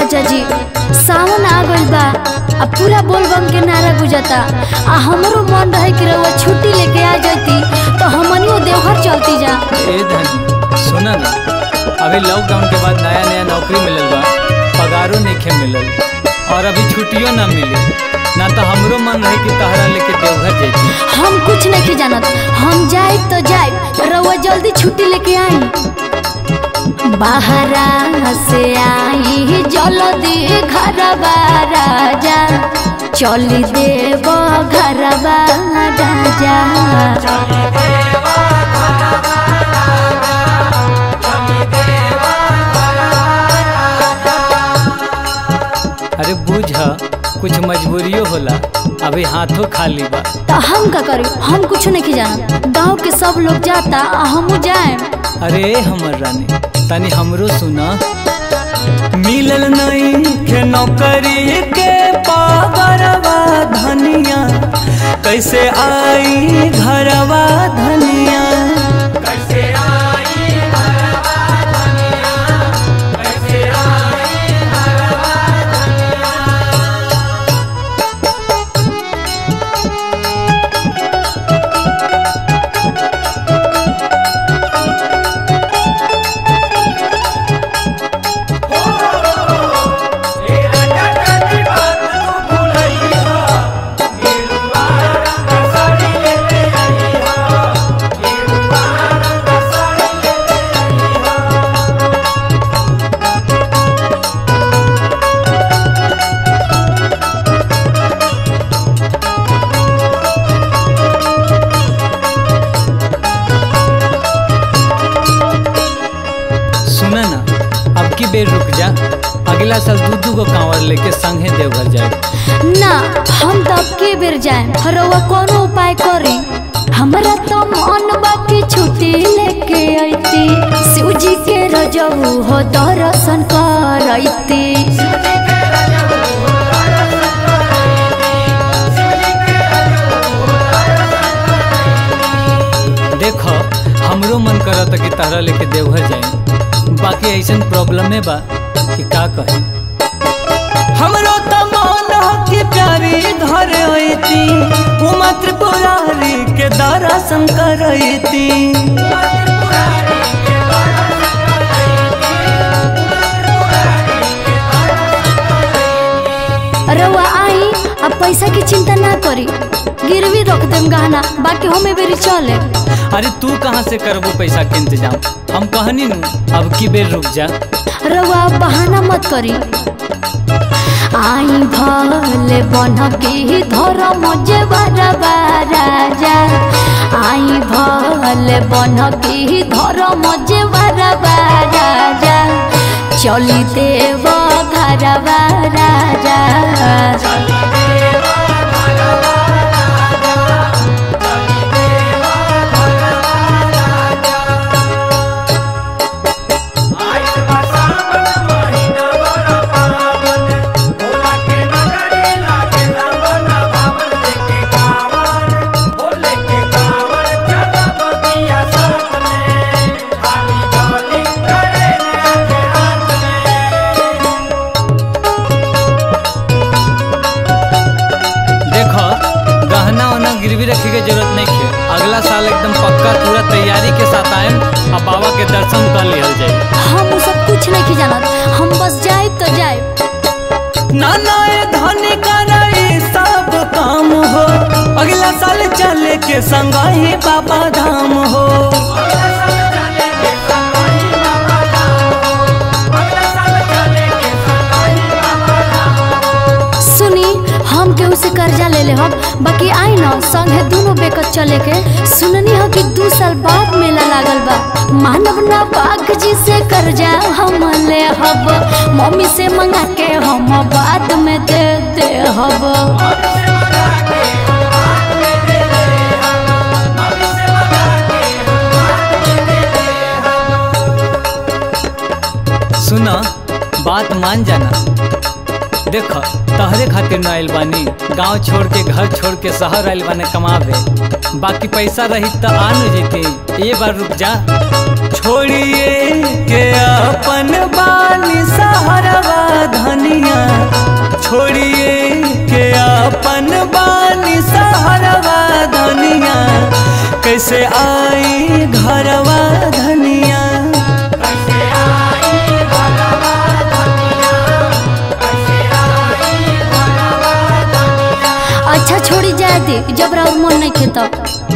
राजा जी सावन आ गइल बा आ पूरा बोलबम के नारा गुजता आ हमरो मन रहे कि रउआ छुट्टी लेके आ जाती तो हमनियो देवघर चलती जा ए धनी सुना ना अभी लॉकडाउन के बाद नया नया नौकरी मिलल बा पगारो नइखे मिलल और अभी छुट्टियो ना मिली ना तो हमरो मन रहे कि तहरा लेके देवघर जैती हम कुछ नहीं जानत हम जाए तो जाए रउआ जल्दी छुट्टी लेके आई बाहरा से आई जल्दी घरबा राजा चली देव घरबा राजा अरे बुझ कुछ मजबूरियो होला अभी हाथों खाली बा तो हम का करी हम कुछ नहीं जानत गांव के सब लोग जाता आ हमू जाए अरे हमर रानी तनी हमरो सुना मिलल नहीं के नौकरी के पागरवा धनिया कैसे आई घरवा धनिया सुना ना अब की बेर रुक जा अगला साल दू दू गो कांवर लेके संगे देवघर जाए ना हम तो अब के बेर जाए रउआ कोनो उपाय करी हमरा तो मन बाकी छुट्टी लेके अइती शिव जी के रजऊ हो दर्शन करैती देखो हमरो मन करता कि तारा लेके देवघर जाए बाकी ऐसन प्रॉब्लम है बा कि का कहे हमरो तो मन हो कि प्यारी घर अइती उमा त्रिपुरारी के दर्शन करैती रउआ आई अब पैसा की चिंता ना करी गिरवी रख देम गहना बाकी हमें बेरी चले अरे तू कहाँ से करबो पैसा के इंतजाम हम कहनी नु अब की बेर रुक जा रउआ बहाना मत करी आई भले बन के धर्म जे बरबा राजा आई भले बन के धर्म जे बरबा राजा चली देव घरबा राजा देखो गहना वहना गिरवी रखे के जरूरत नहीं है अगला साल एकदम पक्का पूरा तैयारी के साथ आए और बाबा के दर्शन कर लिहल जाए हम उ सब कुछ नहीं जानत हम बस जाए तो जाए नाना ए धन करे सब काम हो अगला साल चले के संग ही बाबा धाम हो सुनी हम केहू से कर्जा ले ले हम बाकी आई न संगे दोनों बेकत चले के सुननी हो कि दू साल बाद मेला लागल बा मानव ना बाग जी से कर्जा हम ले हब मम्मी से मंगा के हम बाद में दे दे हब सुना बात मान जाना देख तहरे खातिर न आइल बानी गांव छोड़ के घर छोड़ के शहर आइल बाने कमावे बाकी पैसा रही तो आ न जेते ये बार रुक जा छोड़िए के अपन बानी सहरवा धन कैसे आई घरवा धनिया अच्छा छोड़ी जाए दे जब राउर मन नहीं खेता